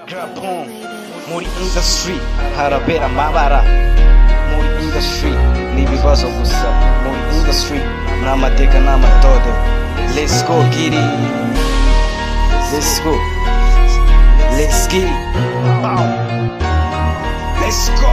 Japon muri industry harabera amabara muri industry ni ibibazo gusa muri industry ni amateka n'amatode let's go giri let's go let's giri let's go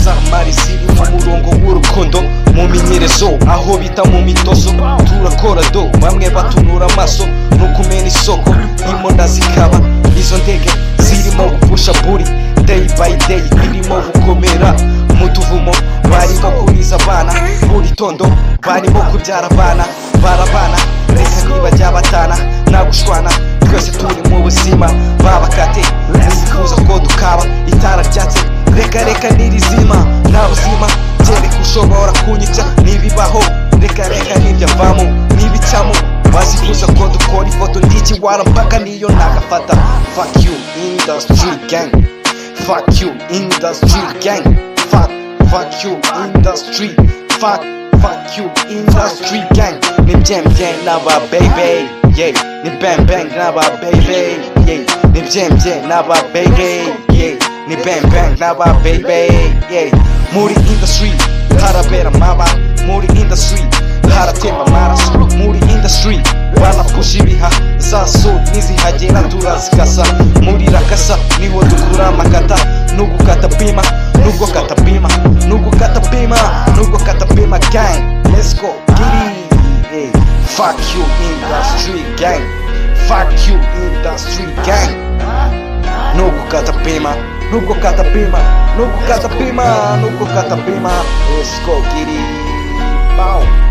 Samari ziri mu murongo w'urukundo mu minyerezo aho bita mu mitozo turakora do bamwe batunura amaso no kumena isoko imonda zikaba izo ndege zirimo gupusha buri day by day irimo gukomera mu tuvumo barimo kuriza abana buri tondo barimo kubyara abana barabana reka ntibajya batana nagushwana twese turi mu buzima babakate ntizifuza ko dukaba itara ryatse reka reka nirizima nta buzima byereka ushobora kunyica n'ibibaho reka reka n'ibyavamo n'ibicamo bazifuza ko dukora ifoto ndikiwara mpaka niyo nagafata fuck you industry gang fuck you industry gang fuck fuck you industry fuck fuck you industry gang ni byem byem n'aba baby yeah ni bang bang n'aba baby yeah ni byem byem n'aba baby yeah ni bang bang n'aba baby yeah muri industry harabera amaba muri industry haratemba amaraso muri industry banapusha ibiha za suri nizihagera turazikasa muri rakasa niho dukura amakata nubwo katapima nubwo katapima nubwo katapima nubwo katapima gang let's go giri yeah. fuck you industry gang fuck you industry gang nubwo katapima nubwo katapima nubwo katapima nubwo katapima let's go giri bow